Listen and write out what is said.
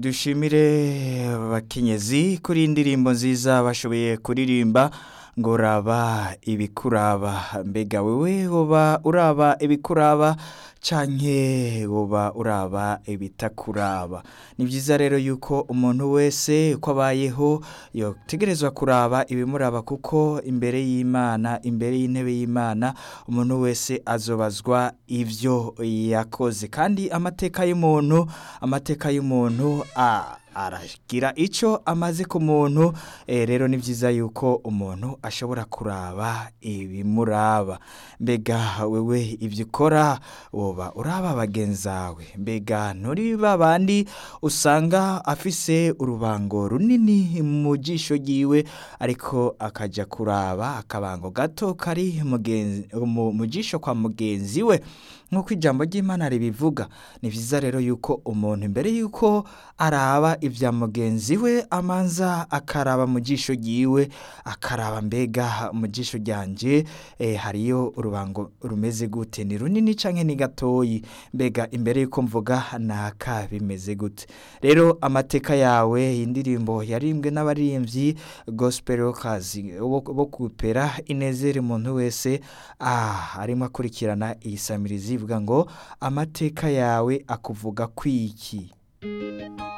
dushimire abakenyezi kuri iyi ndirimbo nziza bashoboye kuririmba ngo raba ibikuraba mbega wewe woba uraba ibikuraba canke woba uraba ibitakuraba ni byiza rero yuko umuntu wese uko abayeho yotegerezwa kuraba ibimuraba kuko imbere y'imana imbere y'intebe y'imana umuntu wese azobazwa ivyo yakoze kandi amateka y'umuntu amateka y'umuntu a aragira icyo amaze ku muntu rero ni byiza yuko umuntu ashobora kuraba ibimuraba mbega wewe ibyo ukora woba uraba bagenzawe mbega nturi babandi usanga afise urubango runini mu jisho ryiwe ariko akajya kuraba akabango gato kari mu jisho kwa mugenzi we nk'uko ijambo ry'imana ribivuga ni byiza rero yuko umuntu mbere y'uko araba ibya mugenzi we amanza akaraba mu jisho ryiwe akaraba mbega mu jisho ryanjye hariyo urubango rumeze gute ni runini cyangwa ni gatoyi mbega imbere y'uko mvuga naka bimeze gute rero amateka yawe indirimbo yarimbwe n'abaririmbyi gospel kazi bo kupera inezere umuntu wese arimo akurikirana iyi samirizi ivuga ngo amateka yawe akuvuga kwiki